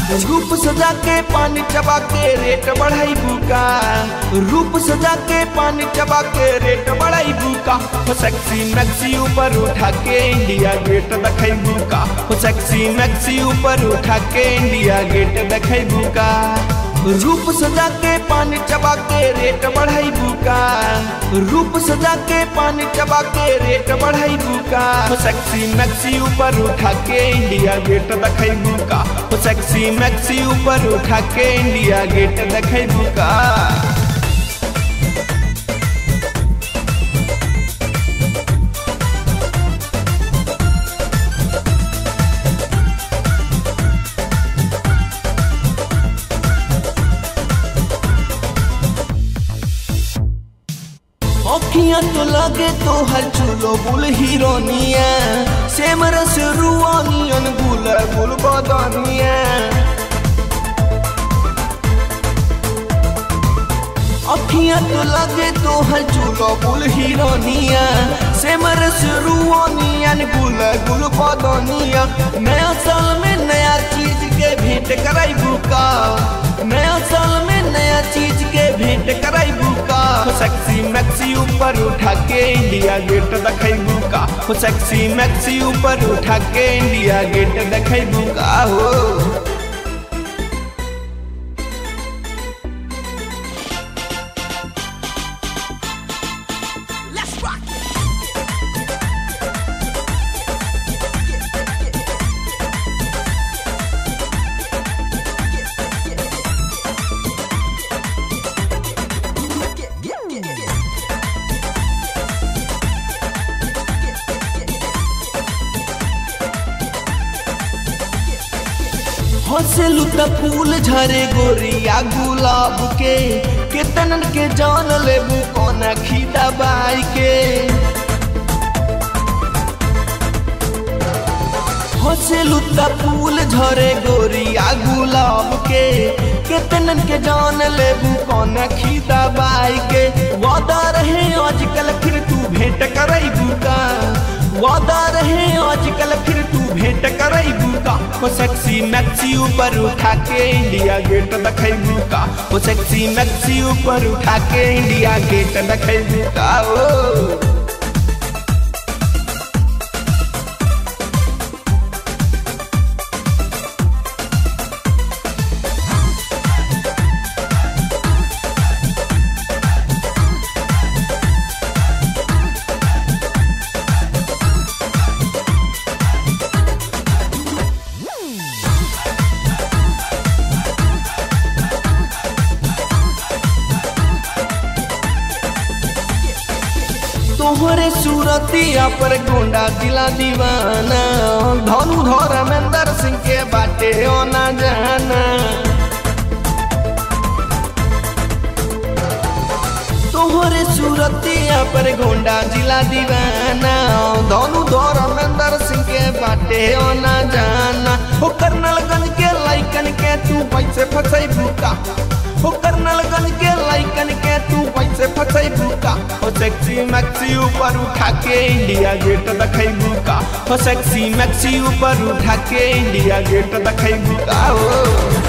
रूप सजा के पानी चबा के रेट बढ़ाई बुका रूप सजा के पानी चबा के रेट बढ़ाई बुका हो सेक्सी मैक्सी ऊपर उठा के इंडिया गेट दिखाई बुका हो सेक्सी मैक्सी ऊपर उठा के इंडिया गेट दिखाई बुका रूप सजा के पानी चबा के रेट बढ़ाई बुका रूप सजा के पानी चबा के रेट बढ़ाई बुका हो सेक्सी मैक्सी ऊपर उठा के इंडिया गेट दिखाई बुका हो सेक्सी मैक्सी ऊपर उठा के इंडिया गेट दिखाई बुका अखियां तो लगे तो हर चूलो बुल हीरोनिया सेम रस रुआनियन गुल गुल बदनिया अखियां तो लगे तो हर चूलो बुल हीरोनिया सेम रस रुआनियन गुल गुल बदनिया नया साल में नया चीज के भेंट कराई बुका नया साल में नया चीज के भेंट कराई बुका हो सेक्सी मैक्सी ऊपर उठा के इंडिया गेट दिखाई बुका हो सेक्सी मैक्सी ऊपर उठा के इंडिया गेट दिखाई बुका हो Let's rock it. हंसलू त फूल झरे गोरिया गुलाब के केतनन के जान लेबू कौन खीदा बाई के हंसलू त फूल झरे गोरिया गुलाब के केतनन के जान लेबू कौन खीदा बाई के वादा रहे आजकल फिर तू भेंट करई का वादा रहे आजकल फिर तू भेंट करई बुका हो सेक्सी मैक्सी ऊपर उठा के इंडिया गेट दिखाई बुका हो सेक्सी मैक्सी ऊपर उठा के इंडिया गेट दिखाई बुका ओ तोहरे सूरतिया पर गोंडा दिला दीवाना धनु धर्मेंद्र सिंह के बाटे ओना जाना तोहरे सूरतिया पर गोंडा जिला दीवाना धनु धर्मेंद्र सिंह के बाटे ओना जाना हो करनलगंज के लाइकन के तू पैसे फसई भूका हो करनलगंज के लाइकन के तू पैसे फसई भूका हो सेक्सी मैक्सी ऊपर उठा के इंडिया गेट दिखाई भूका हो सेक्सी मैक्सी ऊपर उठा के इंडिया गेट दिखाई भूका हो